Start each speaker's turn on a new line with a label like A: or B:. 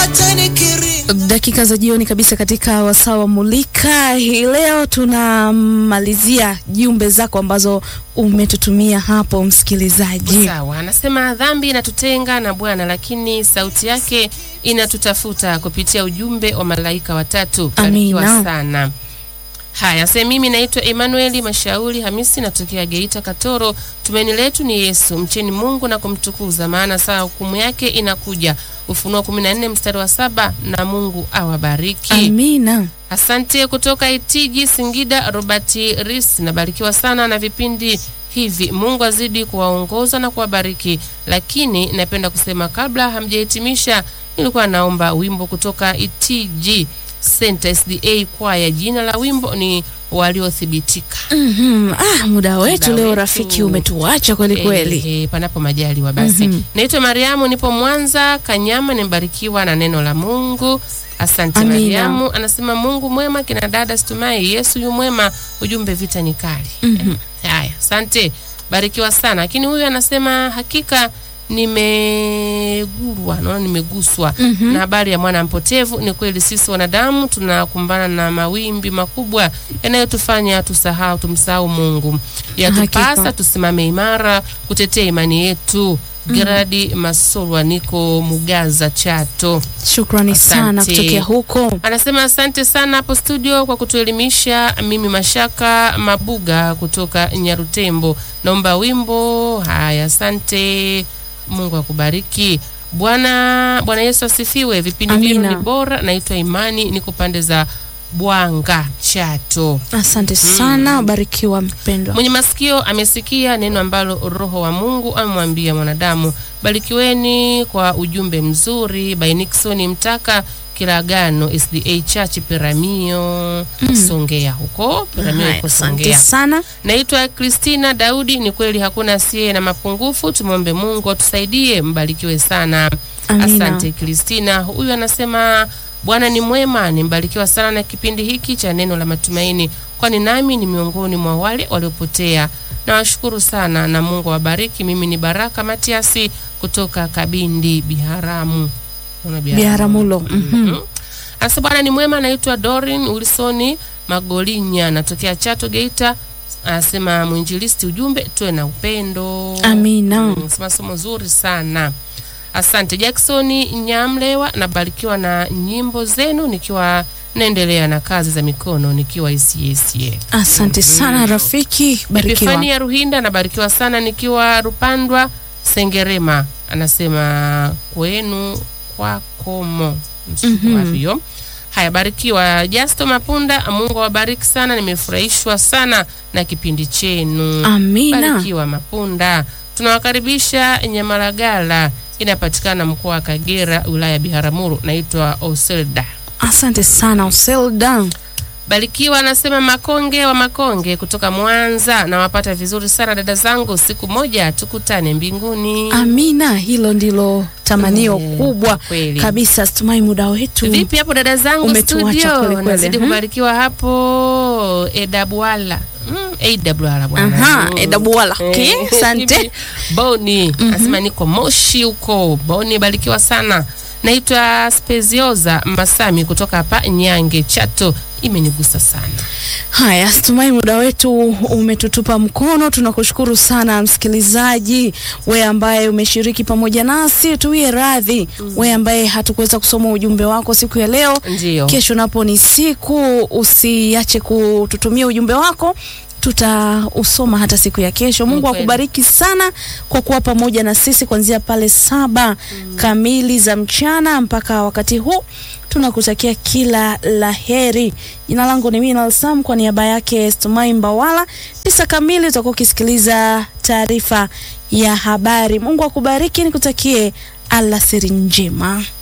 A: Dakika za jioni kabisa katika wasaa wa Mulika hii leo, tunamalizia jumbe zako ambazo umetutumia hapo msikilizaji.
B: Sawa, anasema dhambi inatutenga na Bwana, lakini sauti yake inatutafuta kupitia ujumbe wa malaika watatu. Barikiwa
A: Amina.
B: sana. Haya, sasa mimi naitwa Emmanuel Mashauri Hamisi, natokea Geita Katoro. Tumaini letu ni Yesu, mcheni Mungu na kumtukuza, maana saa hukumu yake inakuja. Ufunuo 14 mstari wa saba. Na Mungu awabariki.
A: Amina.
B: Asante kutoka Itigi Singida, Robert Ris, nabarikiwa sana na vipindi hivi. Mungu azidi kuwaongoza na kuwabariki. Lakini napenda kusema kabla hamjahitimisha, nilikuwa naomba wimbo kutoka Itigi Center SDA kwaya. Jina la wimbo ni waliothibitika.
A: Mhm. Ah, muda wetu
B: Muda
A: leo
B: wetu.
A: rafiki umetuacha kweli kweli.
B: Eh, eh, panapo majaliwa basi.
A: Mhm.
B: Naitwa Mariamu, nipo Mwanza Kanyama, nimebarikiwa na neno la Mungu. Asante
A: Amina.
B: Mariamu. Anasema Mungu mwema, kina dada situmai, Yesu yu mwema, ujumbe vita ni kali.
A: Mhm.
B: Haya, asante, barikiwa sana. Lakini huyu anasema hakika nimegurwa, naona nimeguswa
A: Mhm.
B: na habari ya mwana mpotevu. Ni kweli sisi wanadamu tunakumbana na mawimbi makubwa yanayotufanya tusahau, tumsahau Mungu. Yatupasa
A: Hakika.
B: tusimame imara kutetea imani yetu. Geradi Masolwa, niko Mugaza, Chato.
A: Shukrani
B: Asante.
A: sana kutokea huko.
B: Anasema asante sana hapo studio kwa kutuelimisha. Mimi Mashaka Mabuga kutoka Nyarutembo, naomba wimbo. Haya, asante. Mungu akubariki. Bwana Bwana Yesu asifiwe. Vipindi vyenu
A: Amina.
B: ni bora. Naitwa Imani, niko pande za Bwanga, Chato.
A: Asante sana, barikiwa mpendwa.
B: Mwenye masikio amesikia neno ambalo Roho wa Mungu amemwambia mwanadamu. Barikiweni kwa ujumbe mzuri. By Nixon Mtaka Kiragano SDA Church Piramio Songea huko Piramio
A: Haya,
B: iko
A: Asante
B: Songea.
A: sana.
B: Naitwa Christina Daudi. Ni kweli hakuna asiye na mapungufu, tumwombe Mungu atusaidie. Mbarikiwe sana.
A: Amina.
B: Asante Kristina. Huyu anasema Bwana ni mwema, nimbarikiwa sana na kipindi hiki cha neno la matumaini, kwani nami ni miongoni mwa wale waliopotea. Nawashukuru sana na Mungu awabariki. Mimi ni Baraka Matiasi kutoka Kabindi Biharamu. Una
A: Biharamulo. Mhm.
B: Mhm. Anasema Bwana ni mwema. Naitwa Dorin Wilsoni Magolinya, natokea Chato Geita. Anasema mwinjilisti, ujumbe tuwe na upendo.
A: Amina.
B: Mm, sema somo zuri sana. Asante Jackson Nyamlewa, nabarikiwa na nyimbo zenu nikiwa naendelea na kazi za mikono nikiwa ICSA.
A: Asante sana rafiki, barikiwa.
B: Epifania Ruhinda, nabarikiwa sana nikiwa Rupandwa Sengerema. Anasema kwenu kwakomo
A: Mhm.
B: wapi hiyo? Haya, barikiwa Jasto Mapunda, Mungu awabariki sana, nimefurahishwa sana na kipindi chenu.
A: Amina.
B: Barikiwa Mapunda. Tunawakaribisha Nyamaragala, inapatikana mkoa wa Kagera, wilaya ya Biharamulo. Naitwa Oselda.
A: Asante sana Oselda.
B: Barikiwa anasema Makonge wa Makonge kutoka Mwanza, nawapata vizuri sana dada zangu, siku moja tukutane mbinguni.
A: Amina, hilo ndilo tamanio
B: Eh,
A: kubwa
B: kweli.
A: kabisa. Situmai muda wetu.
B: Vipi hapo dada zangu
A: Umetuacha kweli
B: studio,
A: kweli,
B: nazidi
A: mhm.
B: kubarikiwa hapo Edabwala mm, Edabwala bwana
A: Aha,
B: Mm.
A: Edabwala. Okay,
B: Eh,
A: asante.
B: hivi, Boni anasema niko Moshi huko. Boni, barikiwa sana. Naitwa Spezioza Masami kutoka hapa Nyange Chato, imenigusa sana.
A: Haya, situmai muda wetu umetutupa mkono. Tunakushukuru sana msikilizaji, we ambaye umeshiriki pamoja nasi, tuwie radhi we ambaye hatukuweza kusoma ujumbe wako siku ya leo.
B: Ndio.
A: Kesho napo ni siku, usiache kututumia ujumbe wako tutausoma hata siku ya kesho. Mungu
B: kweli.
A: akubariki sana kwa kuwa pamoja na sisi kuanzia pale saba kamili za mchana mpaka wakati huu. Tunakutakia kila la heri. Jina langu ni Mina Sam, kwa niaba yake Stumai Mbawala. Tisa kamili utakuwa ukisikiliza taarifa ya habari. Mungu akubariki, nikutakie alasiri njema.